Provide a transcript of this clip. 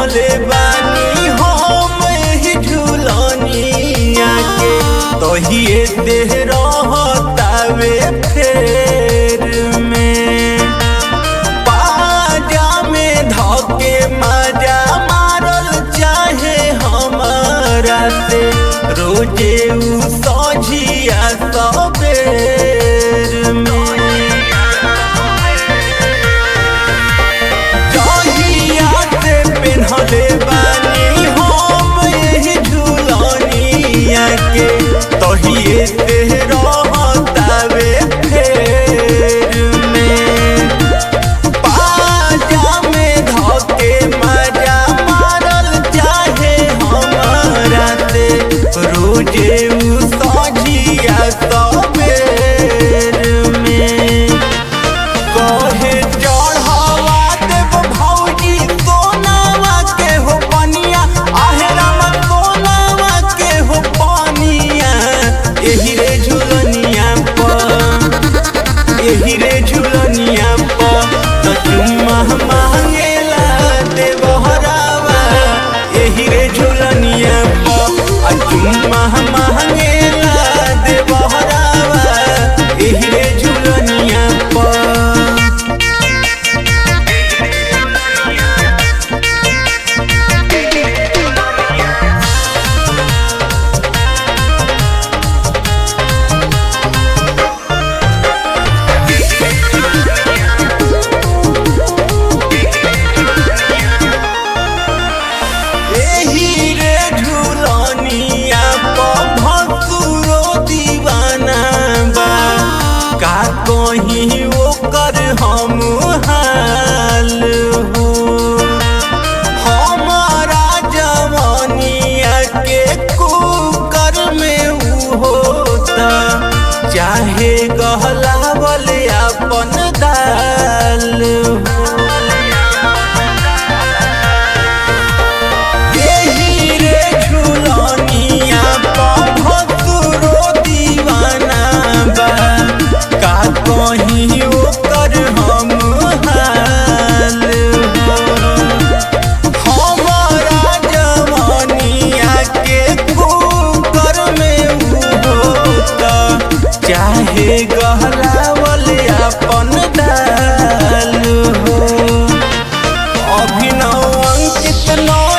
पेन्हले बानी हम एही झुलनिया के तहिए देह रहतावे फेर में पाजा में धके मजा मारल चाहे हमारा से रोजे उ सझिया सबेर में जहिया से पेन्हले बानी हम एही झुलनिया के तहिए से रहतावे फेर में पाजा में धके मजा मारल चाहे हमारा से रोजे उ सझिया सबेर में कहे चढ़ावा देव भौजी सोनावा के हो पनिया आहेराम सोनावा के हो पनिया एही रे झुलनिया पर एही रे झुलनिया पर त चुम्मा मांगेला देवहरावा एही रे झुलनिया पर आ चुम्मा मांगेला देवहरावा एही रे झुलनिया पर एही रे झुलनिया पर भसुरो दीवाना बा का कहीं ओकर हम हाल हो हमारा जवानिया के कुकर में उ होता चाहे गहलावल अपन दाल हो एही रे झुलनिया पर भसुरो दीवाना बा का कहीं ओकर हम हाल हो हमारा जवानिया के कुकर में उ होता चाहे गहलावल अपन दाल हो अभिनव अंकित नौ